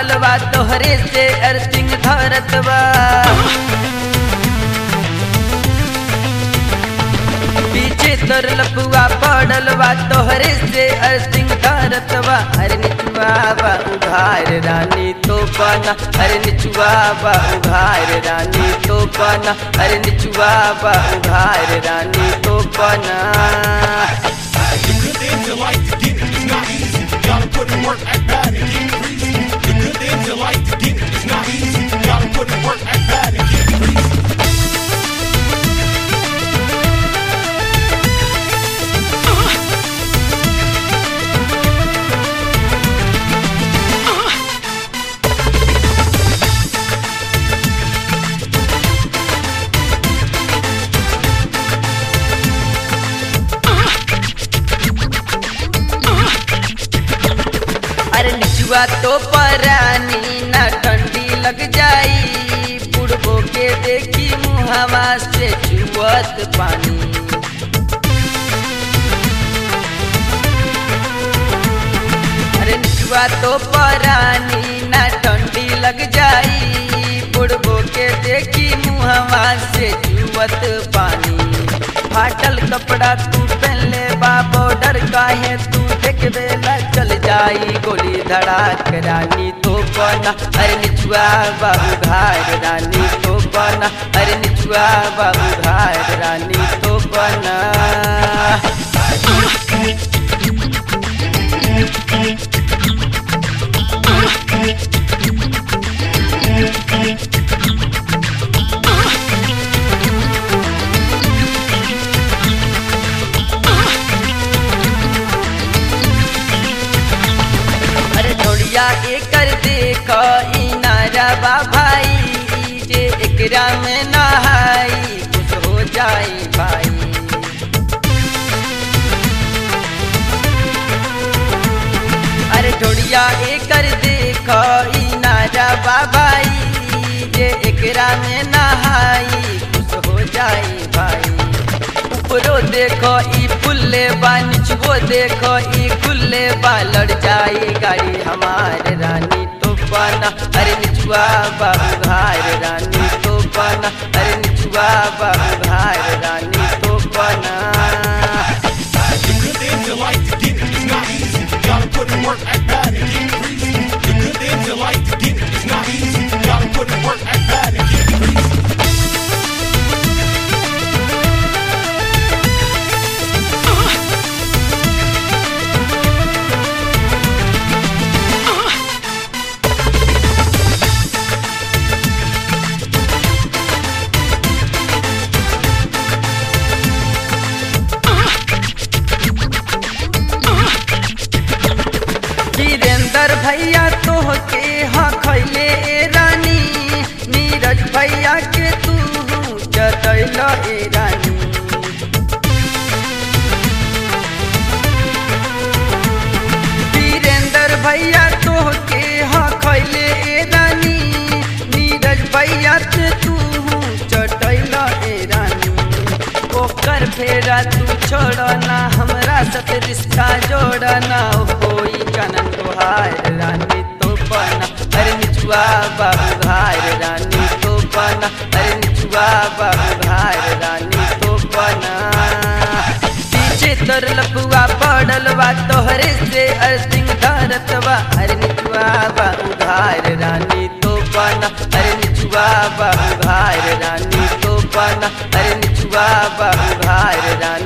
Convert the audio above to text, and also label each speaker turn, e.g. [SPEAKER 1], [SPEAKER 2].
[SPEAKER 1] पड़ल बा तोहरे से अर्थिंग धरत बा पीछे तोर लपुआ पड़ल बा तोहरे से अर्थिंग धरत बा अरे निचुआ बा उघार रानी तो बना अरे निचुआ बा उघार रानी तो बना अरे निचुआ बा उघार रानी तो बना
[SPEAKER 2] The good things you like to get it is not easy. Gotta put in work, act bad, and get greasy. The good things you like to get it is not easy. Gotta put in work, act bad, and get greasy.
[SPEAKER 1] अरे निचुआ तो परानी ना ठंडी लग जाई बुढ़बो के देखी मुहावा से चुवत पानी अरे निचुआ तो परानी ना ठंडी लग जाई बुढ़बो के देखी मुहावा से चुवत पानी फाटल कपड़ा तू पहले बा बॉर्डर काहे तू देख बेला चल जाई गोली धड़ाक रानी तो बना अरे निचुआ बाबू घार रानी तो बना अरे निचुआ बाबू घार रानी तो बना अरे ढोलिया एकर देख इनारा बा भाई जे एकरा में नहाई कुछ हो जाई भाई अरे ढोलिया एकर देख इनारा बा भाई जे एकरा में नहाई कुछ हो जाई भाई ऊपरो देखो ई फुल्ले बा निचवो देखो ई खुले बा लड़ जाई गाड़ी हमार रानी तो बना अरे निचुआ बाबू घार रानी तो बना अरे निचुआ बाबू घार रानी तो बना
[SPEAKER 2] The good things you like to get it is not easy. Gotta put in work, act bad, and get greasy. The good things you like to get it is not easy. Gotta put in work, act bad, and get greasy.
[SPEAKER 1] Virendra भैया तोह के हाँ खैले ए रानी नीरज भैया के तू जतैल ए रानी वीरेंद्र भैया तोह के हाँ खैले ए रानी नीरज भैया के तू चटैल ए रानी ओकर फेरा तू छोड़ना हमरा साथ रिश्ता जोड़ना होई कनन तोहार रानी तो बना अरे निचुआ बाबू घार रानी तो बना अरे निचुआ बाबू घार रानी तो बना पीछे तोर लपुआ पड़ल बा तोहरे से अर्थिंग धरत बा अरे निचुआ बाबू घार रानी तो बना अरे निचुआ बाबू घार रानी तो बना अरे निचुआ बाबू घार रानी